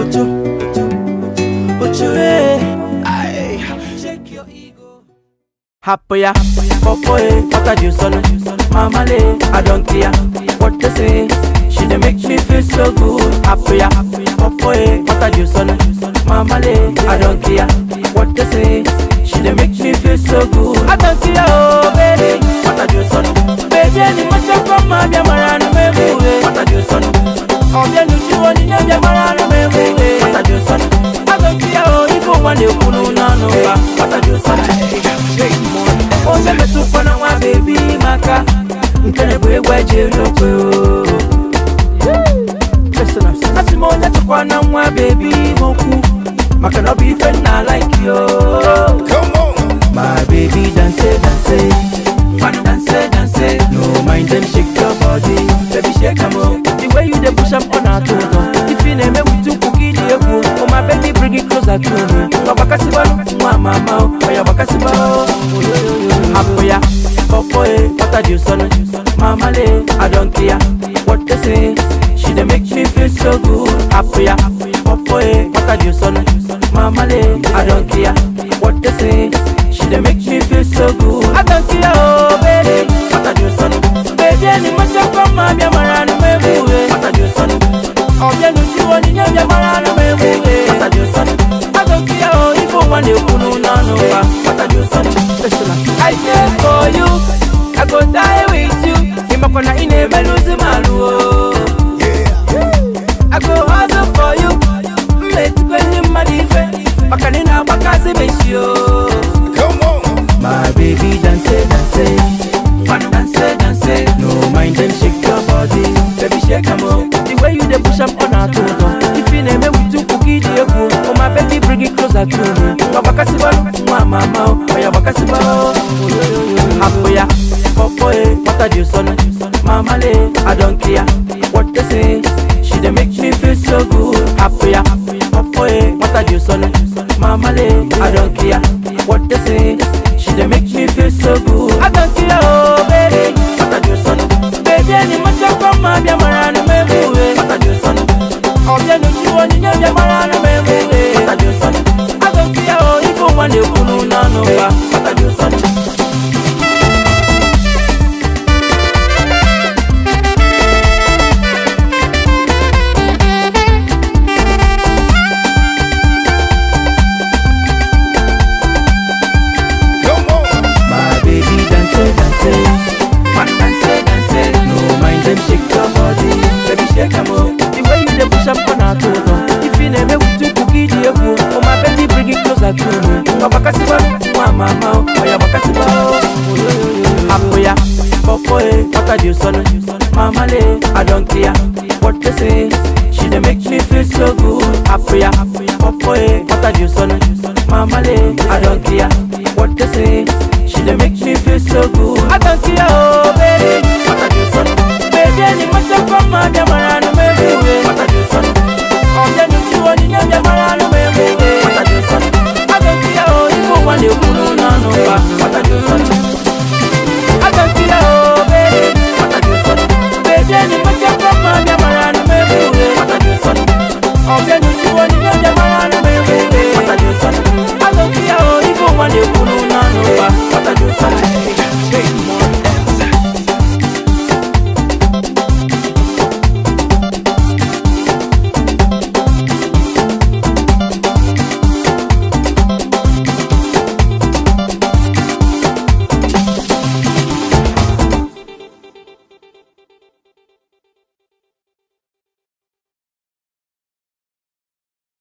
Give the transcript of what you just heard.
Ocho, ocho, ocho, eh. Aye. Shake your ego. Happy, popo, eh. What a juice on Mama, lay, I don't care what they say. She dey make me feel so good. Happy, popo, eh. What a juice on Mama, lay, I don't care what they say. She dey make me feel so good. I don't care, oh baby. What a juice on Baby, any much of come, my dear, my baby. What a juice on ọbẹ̀ nu tí wọ́n ní ní ẹ̀jẹ̀ mara ló mẹ́wé wé. pàtàkì sọ́nù agbègbè yà ó ifo wọn lè kunu nánu wa pàtàkì sọ́nù. ó sẹ́mi tún fọ́nà wá bèbí maka nkẹ́lẹ́ bó egbò ẹ̀jẹ̀ lópe o. Asi mo nyẹ tukwa na nwa bèbí mo kú maka na ọ bụ ife nna like yo. My baby dance dance. Wanna dance, dance, no mind them shake your body, baby shake 'em up. The way you dey push up on our toes, if you name me with two cookie the echo, oh my baby bring it closer to me. Wabaka siba, mwa mama, oh ya waka siba, oh Apoya, popo eh, what a juice on Mama le, I don't care what they say. She dey make me feel so good. Apoya, popo eh, what a juice on Mama le, I don't care what they say. She dey make me feel so good. I don't care, oh baby. What a juice on Baby, any much of come, my dear, my run, my way. What a juice on ọbẹ̀ nu tí wọ́n ní ní ẹ̀jẹ̀ mara ló mẹ́ wú wé. pàtàkì sọ́ni agbègbè o ifo wọn lè kunu nánu wa pàtàkì sọ́ni. I dey for you, I go die with you. Ìmọ̀kànnà iná emelu sí màlúù o. I go hustle for you, mmetikwe ndị mmadụ ife. Maka na ị na-agbakasị meshi o. My baby dance, dance. Wanna dance, dance. No mind them shake your body, baby shake 'em up. The way you dey push up on our toes, uh. if you name me with two cookie the echo, oh my baby bring it closer to me. Wabaka siba, mwa mama, oh ya waka siba, oh. Apoya, popo eh, what a juice on Mama le, I don't care what they say. She dey make me feel so good. Apoya, popo eh, what a juice on Mama le, I don't care what they say. She dey make me feel so good. I don't care, oh baby, what a juice on Baby, any much of come, my dear, my run, my way. What a juice on ọbẹ̀ nu tí wọ́n ní ní ẹ̀jẹ̀ mara ló mẹ́ wú wé. pàtàkì sọ́ni agbègbè o ifo wọn lè kunu nánu wa pàtàkì sọ́ni. My baby dance, dance, man dance, dance. No mind them shake your body, baby shake 'em up. The way you dey push up on our toes, uh. if you name me with two cookie the echo, oh my baby bring it closer to me. Wabaka siba, mwa mama, oh ya waka siba, oh. Apoya, popo eh, what a juice on Mama le, I don't care what they say. She dey make me feel so good. Apoya, popo eh, what a juice on Mama le, I don't care what they say. She dey make me feel so good. I don't care,